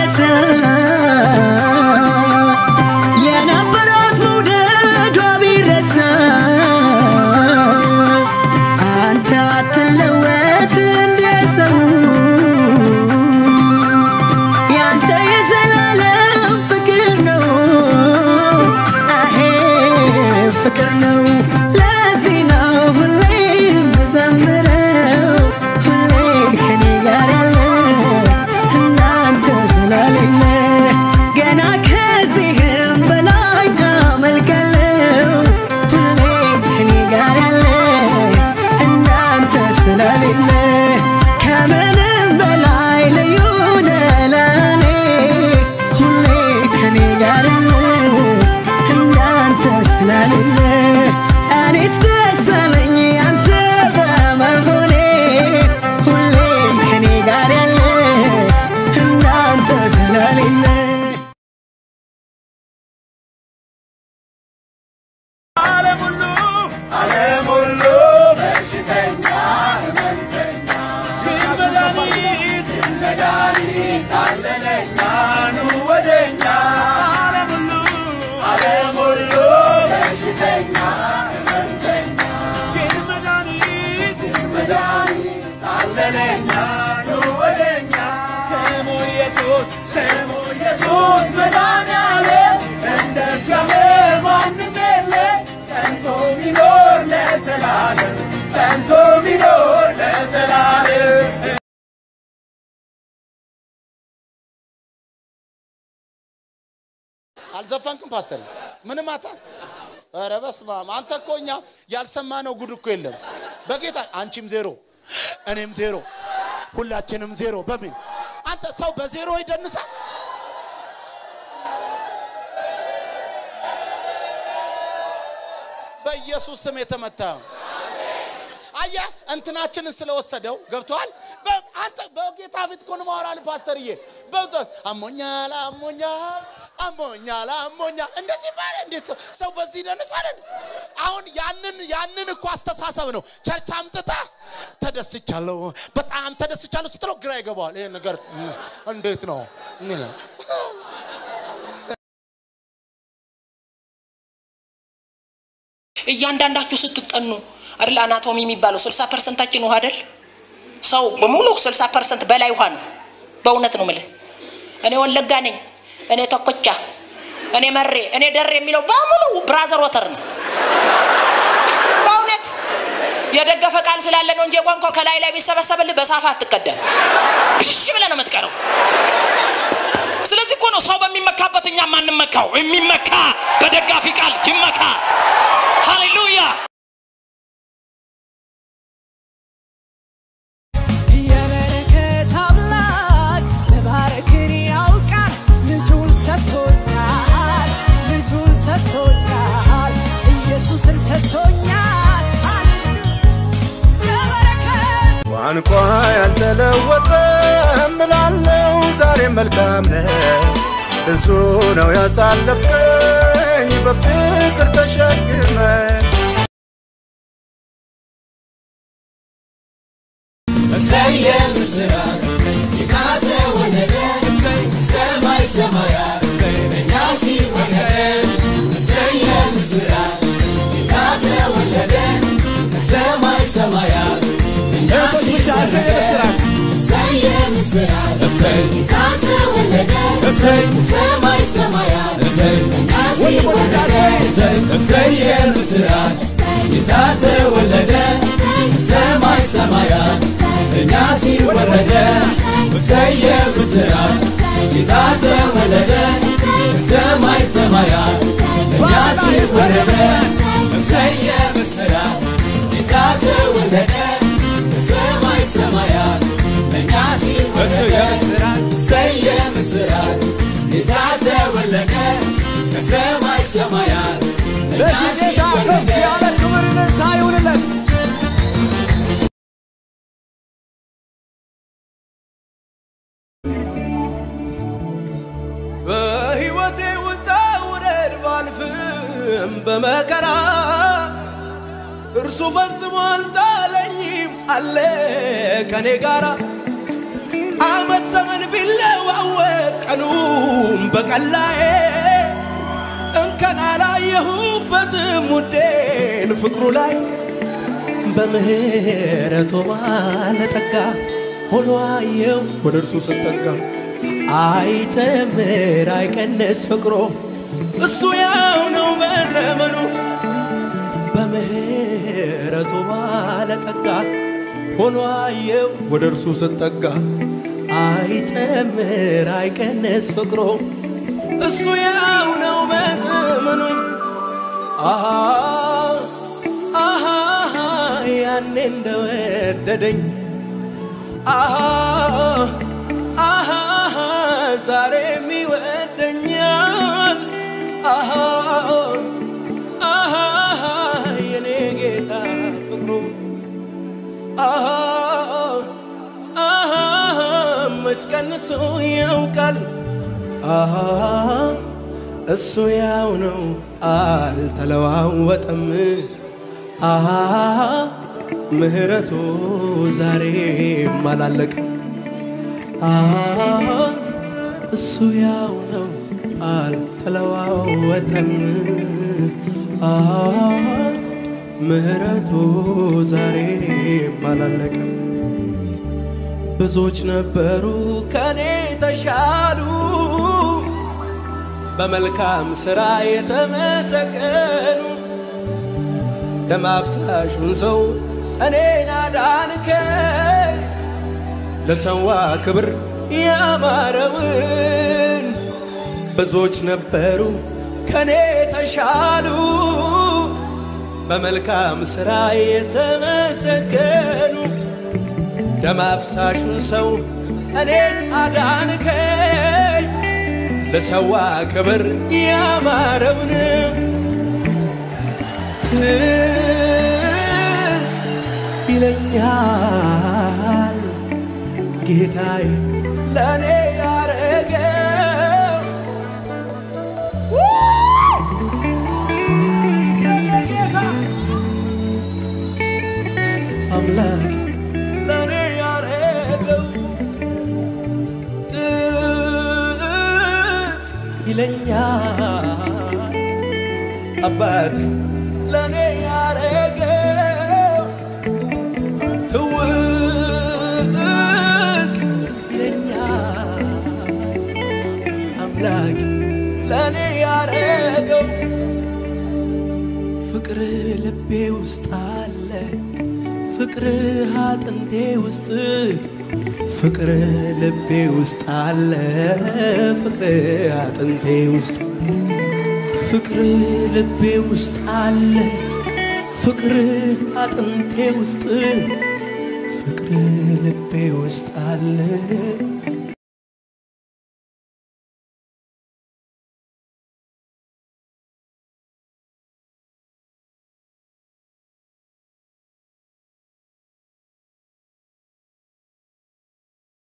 ቢረሳ የነበራት መውደዷ ቢረሳ አንተ አትለወጥ እንደ ሰው ያንተ የዘላለም ፍቅር ነው አሄ ፍቅር ነው ለዚህ ነው ሁሌ የምዘምረው ሁሌ ከኔ ጋር ያለ እናንተ ስላሌለ ገና ከዚህም በላይ አመልካለሁ ሁሌ ከኔ ጋር ያለ እናንተ ስላሌለ ከምንም በላይ ልዩ ነህ ለእኔ ሁሌ ከኔ ጋር ያለ እንዳንተ ስላሌለ እኔስ ደስ አለኝ አንተ በመሆኔ ሁሌ ከኔ ጋር ያለ እንዳንተ ስላሌለ ዓለም ሁሉ ዓለም ሁሉ በሽተኛ ሕመምተኛ ግን መድኃኒት ግን መድኃኒት አለለኛ ኑ ወደኛ ዓለም ሁሉ ዓለም ሁሉ በሽተኛ ሕመምተኛ ግን መድኃኒት ግን መድኃኒት አለለኛ ኑ ወደኛ ስሙ ኢየሱስ ስሙ ኢየሱስ መድኃኒዓለም እንደ እግዚአብሔር ማንም የለ ጸንቶ ሚኖር ለዘላለም ጸንቶ ሚኖር ለዘላለም አልዘፈንክም ፓስተር? ምንም አታ ኧረ በስመ አብ አንተ እኮ እኛ ያልሰማነው ጉድ እኮ የለም። በጌታ አንቺም ዜሮ እኔም ዜሮ ሁላችንም ዜሮ። በምን አንተ ሰው በዜሮ ይደንሳል? በኢየሱስ ስም የተመታ አየህ፣ እንትናችንን ስለወሰደው ገብተዋል። አንተ በጌታ ፊት እኮ ነው የማወራልህ ፓስተርዬ። በእውነት አሞኛል፣ አሞኛል፣ አሞኛል፣ አሞኛል እንደዚህ ባለ እንዴት ሰው ሰው በዚህ ይደንሳል? አሁን ያንን ያንን እኮ አስተሳሰብ ነው ቸርች አምጥተህ ተደስቻለሁ፣ በጣም ተደስቻለሁ ስትለው ግራ ይገባዋል። ይሄ ነገር እንዴት ነው የሚለው እያንዳንዳችሁ ስትጠኑ አይደል አናቶሚ የሚባለው 60 ፐርሰንታችን ውሃ አይደል ሰው በሙሉ 60 ፐርሰንት በላይ ውሃ ነው በእውነት ነው ምልህ እኔ ወለጋ ነኝ እኔ ተኮቻ እኔ መሬ እኔ ደሬ የሚለው በሙሉ ብራዘር ወተር ነው በእውነት የደገፈ ቃል ስላለ ነው እንጂ ቋንቋ ከላይ ላይ ቢሰበሰብልህ በሳፋ አትቀደም ፒሽ ብለህ ነው የምትቀረው ስለዚህ እኮ ነው ሰው በሚመካበት እኛ ማንመካው የሚመካ በደጋፊ ቃል ይመካ ሃሌሉያ የበረከት አምላክ መባረክን ያውቃል። ልጁን ሰጥቶኛል፣ ልጁን ሰጥቶኛል፣ ኢየሱስን ሰጥቶኛል። የበረከት ቋንቋ ያልተለወጠ እምላለው ዛሬ መልካም ነህ። ብዙ ነው ያሳለፍከኝ በፍቅር ተሸክመ ሰማይ ሰማያት እኛ ሲወረደ እሰየ ብስራት ጌታ ተወለደ ሰማይ ሰማያት እኛ ሲወረደ እሰየ ብስራት ጌታ ተወለደ ሰማይ ሰማያት እኛ ሲወረደ እሰየ ብስራት ጌታ ተወለደ ከሰማይ ሰማያት እኛ ለዚህ ጌታ ከፍ ሲወረደ ያለ ክብር እልልታ ይሁንለት። በሕይወቴ ውጣ ውረድ ባልፍም በመከራ እርሱ ፈጽሞ አልጣለኝም አለ ከኔ ጋራ አመት ዘመን ቢለዋወጥ ቀኑ በቀላዬ እንከን አላየሁበትም ውዴን ፍቅሩ ላይ በምህረቱ ባለጠጋ ሆኖ አየው ወደ እርሱ ስጠጋ አይጨምር አይቀንስ ፍቅሮ እሱ ያው ነው በዘመኑ በምህረቱ ባለጠጋ ሆኖ አየው ወደ እርሱ ስጠጋ አይጨምር አይቀንስ ፍቅሮ እሱ ያው ነው በዘመኑ አሃ አሃ ያኔ እንደወደደኝ አሃ አሃ ዛሬም ይወደኛል አሃ አሃ የኔ ጌታ ፍቅሩ አሃ አሃ መች ቀንሶ ያውቃል አሃ እሱ ያው ነው አልተለዋወጠም አሃ ምህረቱ ዛሬም አላለቅም አሃ እሱ ያው ነው አልተለዋወጠም አሃ ምህረቱ ዛሬም አላለቅም ብዙዎች ነበሩ ከኔ ተሻሉ በመልካም ሥራ የተመሰገኑ ደም አፍሳሹን ሰው እኔን አዳንከኝ ለሰዋ ክብር ያማረውን ብዙዎች ነበሩ ከኔ ተሻሉ በመልካም ሥራ የተመሰገኑ ደም አፍሳሹን ሰው እኔን አዳንከኝ ለሰዋ ክብር ያማረውን ትዝ ይለኛል ጌታዬ ለእኔ ያረገው ጌታ አምላክ ለእኔ ያረገው ትዝ ይለኛል አባት ለእኔ ያረገው ትውዝ ይለኛል አምላክ ለእኔ ያረገው ፍቅር ልቤ ውስጥ አለ ፍቅር አጥንቴ ውስጥ ፍቅር ልቤ ውስጥ አለ ፍቅር አጥንቴ ውስጥ ፍቅር ልቤ ውስጥ አለ ፍቅር አጥንቴ ውስጥ ፍቅር ልቤ ውስጥ አለ